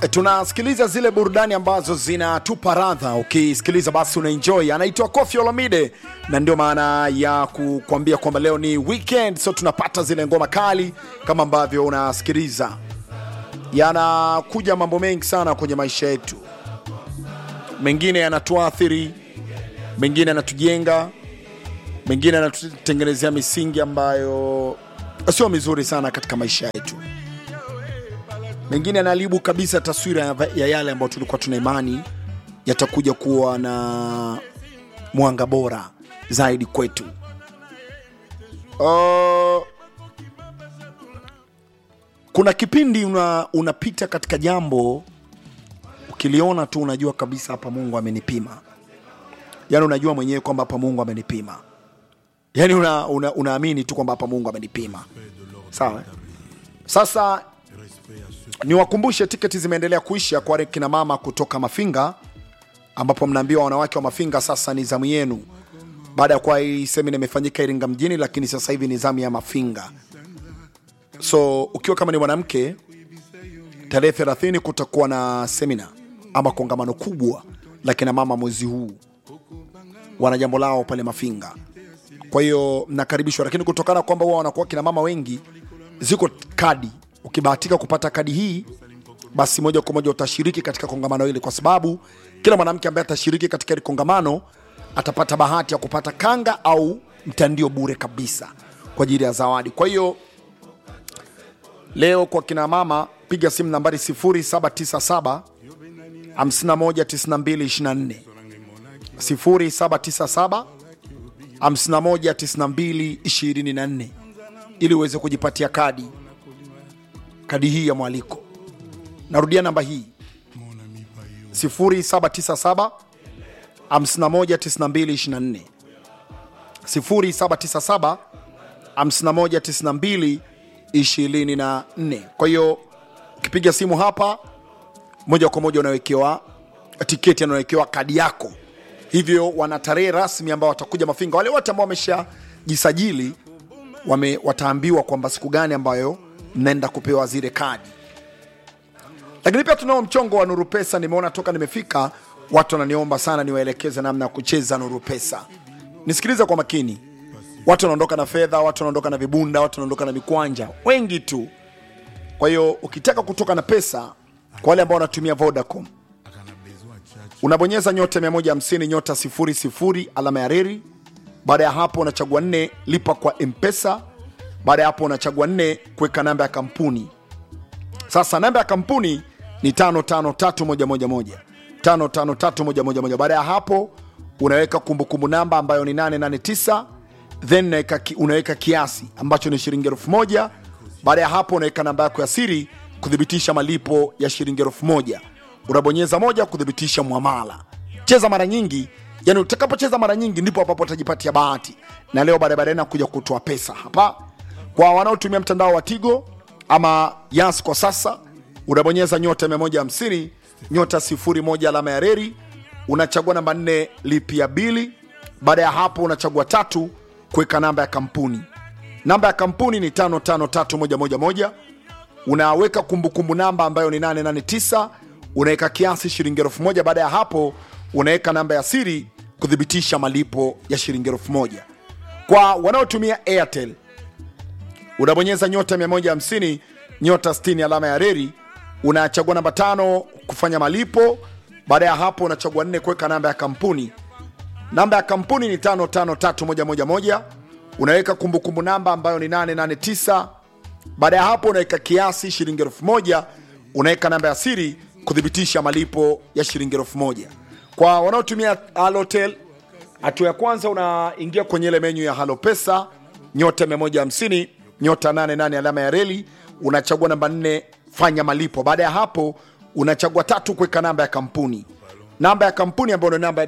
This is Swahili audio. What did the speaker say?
tunasikiliza zile burudani ambazo zinatupa radha. Ukisikiliza basi unaenjoy. Anaitwa Koffi Olomide, na ndio maana ya kukwambia kwamba leo ni weekend, so tunapata zile ngoma kali kama ambavyo unasikiliza. Yanakuja mambo mengi sana kwenye maisha yetu, mengine yanatuathiri, mengine yanatujenga, mengine yanatutengenezea misingi ambayo sio mizuri sana katika maisha yetu mengine yanaharibu kabisa taswira ya, ya yale ambayo tulikuwa tuna imani yatakuja kuwa na mwanga bora zaidi kwetu. Uh, kuna kipindi una, unapita katika jambo ukiliona tu unajua kabisa hapa Mungu amenipima, yaani unajua mwenyewe kwamba hapa Mungu amenipima, yaani una, una, unaamini tu kwamba hapa Mungu amenipima. Sawa, sasa niwakumbushe tiketi zimeendelea kuisha kwa kina mama kutoka Mafinga, ambapo mnaambiwa wanawake wa Mafinga sasa ni zamu yenu, baada ya kuwa hii semina imefanyika Iringa mjini, lakini sasa hivi ni zamu ya Mafinga. So ukiwa kama ni mwanamke, tarehe 30 kutakuwa na semina ama kongamano kubwa la kina mama mwezi huu, wana jambo lao pale Mafinga. Kwa hiyo mnakaribishwa, lakini kutokana kwamba huwa wanakuwa kina mama wengi, ziko kadi ukibahatika kupata kadi hii basi moja kwa moja utashiriki katika kongamano hili, kwa sababu kila mwanamke ambaye atashiriki katika hili kongamano atapata bahati ya kupata kanga au mtandio bure kabisa kwa ajili ya zawadi. Kwa hiyo leo kwa kina mama, piga simu nambari 0797 519224 0797 519224 ili uweze kujipatia kadi kadi hii ya mwaliko. Narudia namba hii 0797 519224 0797 519224. Kwa hiyo ukipiga simu hapa moja kwa moja unawekewa tiketi, anawekewa kadi yako. Hivyo wana tarehe rasmi ambao watakuja Mafinga. Wale wote ambao wameshajisajili wame, wataambiwa kwamba siku gani ambayo mnaenda kupewa zile kadi. Lakini pia tunao mchongo wa Nuru Pesa. Nimeona toka nimefika watu wananiomba sana niwaelekeze namna ya kucheza Nuru Pesa. Nisikilize kwa makini, watu wanaondoka na fedha, watu wanaondoka na vibunda, watu wanaondoka na mikwanja, wengi tu. Kwa hiyo ukitaka kutoka na pesa, kwa wale ambao wanatumia Vodacom, unabonyeza nyota 150 nyota 00 alama ya reri. Baada ya hapo unachagua nne lipa kwa Mpesa baada ya hapo unachagua nne kuweka namba ya kampuni. Sasa namba ya kampuni ni tano tano tatu moja moja moja tano tano tatu moja moja moja. Baada ya hapo unaweka kumbukumbu namba ambayo ni 889 then unaweka, ki, unaweka kiasi ambacho ni shilingi elfu moja. Baada ya hapo unaweka namba yako ya siri kuthibitisha malipo ya shilingi elfu moja. Unabonyeza moja kuthibitisha mwamala. Cheza mara nyingi, yani utakapocheza mara nyingi ndipo hapo utajipatia bahati, na leo baada baadaye nakuja kutoa pesa hapa kwa wanaotumia mtandao wa Tigo ama Yas kwa sasa, unabonyeza nyota 150 nyota 01 alama ya reri, unachagua namba 4 lipia bili. Baada ya hapo unachagua tatu kuweka namba ya kampuni. Namba ya kampuni ni 553111. Unaweka kumbukumbu namba ambayo ni 889, unaweka kiasi shilingi elfu moja. Baada ya hapo unaweka namba ya siri kuthibitisha malipo ya shilingi elfu moja. Kwa wanaotumia Airtel unabonyeza nyota 150 nyota 60 alama ya reri, unachagua namba tano kufanya malipo. Baada ya hapo unachagua nne kuweka namba ya kampuni. Namba ya kampuni ni 553111. Unaweka kumbukumbu namba ambayo ni 889. Baada ya hapo unaweka kiasi shilingi elfu moja. Unaweka namba ya siri kuthibitisha malipo ya shilingi elfu moja. Kwa wanaotumia Halotel, hatua ya kwanza unaingia kwenye ile menyu ya Halo Pesa nyota 150 nyota 88 alama ya reli, unachagua namba 4 fanya malipo. Baada ya hapo unachagua tatu kuweka namba ya kampuni, namba ya kampuni ambayo ni namba